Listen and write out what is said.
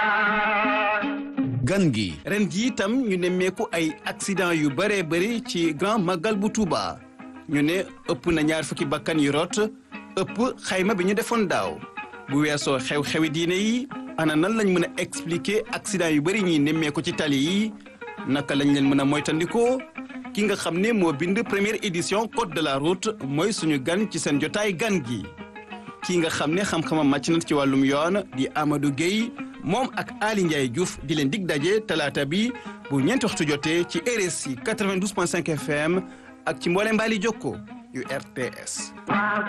gan gi ren ji itam ñu nemmeeku ay accident yu bëree bëri ci grand magal bu Touba ñu ne ëpp na ñaar fukki bakkan yu rot ëpp xayma bi ñu defoon daaw bu weesoo xew-xewi diine yi ana nan lañ mën a expliquer accident yu bëri ñuy nemmeeku ci tali yi naka lañ leen mën a moytandikoo ki nga xam ne moo bind première édition code de la route mooy suñu gan ci seen jotaay gan gi kii nga xam ne xam-xamam màcc na ci wàllum yoon di Amadou Gueye moom ak Ali Ndiaye Diouf di leen dig daje talaata bi bu ñeenti waxtu jotee ci RSI 92.5 FM ak ci mboolem mbaali jokko yu RTS.